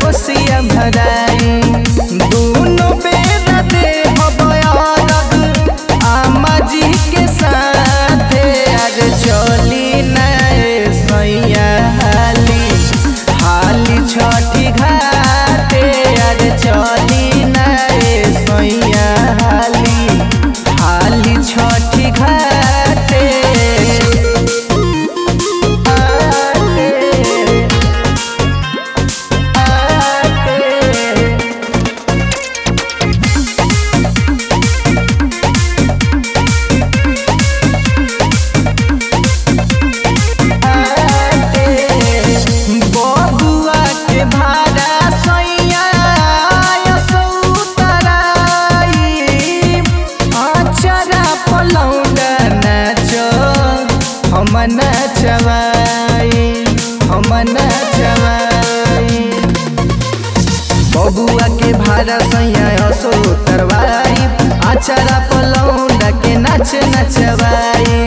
कोसिया भराई दोनों बेरा दे अलग आमा जी के साथ आज चली नए सैया हाली हाली छठी घाटे आज चली नए सैया हाली हाली छठी घाटे आटे आटे बबुआ के भाड़ा सैया सौतराई अचरा पलौडा नाच हम नचवाई हम नचवाई बबुआ के भाड़ा सैया सौतरवाई अचरा पलौडा के नाच नचवाई